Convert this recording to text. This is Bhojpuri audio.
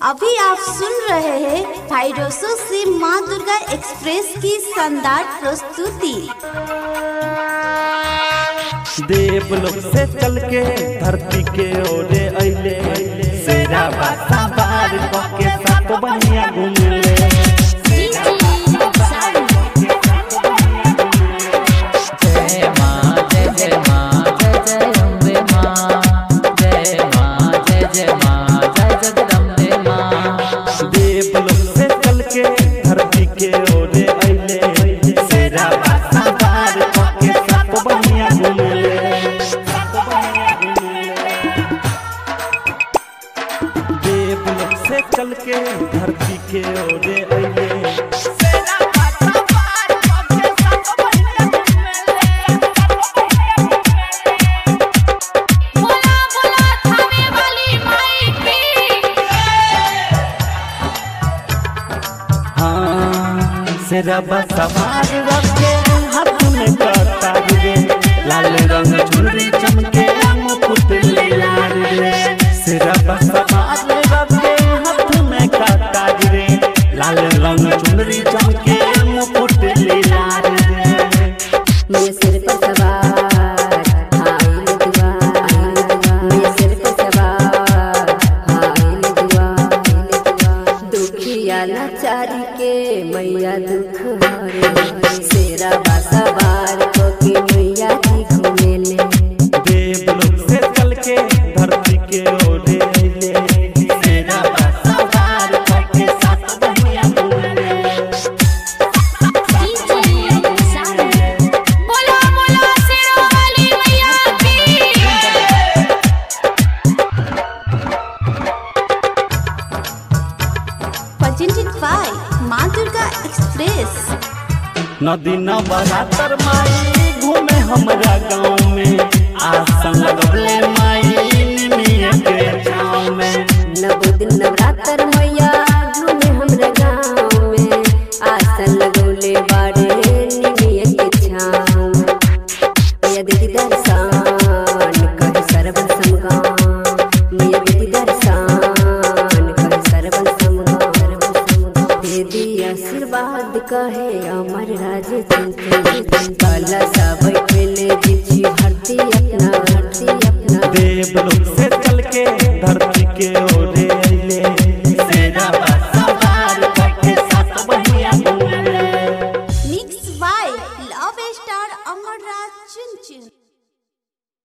अभी आप सुन रहे हैं फाइडोसो से माँ दुर्गा एक्सप्रेस की शानदार प्रस्तुति देवलोक से चल के धरती के ओरे अइले सेरा बासा बार के साथ बनिया घूमले जय माँ जय जय माँ जय जय अम्बे माँ जय माँ जय जय माँ जय जगदम्बे माँ देवलोक से चल के धरती के ओरे अइले सेरा बासा बार के साथ बनिया घूमले देवलोक से चल के धरती के ओरे अइले हाँ सिरबा सवार रखे हाथ में कतार रे लाल रंग चुनरी चमके मुकुट लाल रे सिरबा सवार रखे हाथ में कतार रे लाल रंग चुनरी चमके मुकुट लाल रे मेरे सिर पर सवार हाइल दुआ मेरे सिर पर सवार हाइल दुआ दुखिया लाचारी के मैया दुख हरे सेरा बासवार को के मैया जी घूमेले देवलोक से चल के धरती के ओढ़े अइले सेरा सवार के साथ बनिया घूमले presented by माँ दुर्गा एक्सप्रेस नदी न बरातर माई घूमे हमरा गाँव में आसन लगले माई निमिया के छाँव में नव दिन नवरात्र मैया घूमे हमरा गाँव में आसन लगौले बाड़े निमिया के छाँव में मैया दीदी दर्शन कहे सरवन समगाम मैया दीदी दर्शन कहे सरवन समगाम दीदी आशीर्वाद कहे अमर राज कला सा बैठले दीदी भरती अपना भरती अपना देवलोक से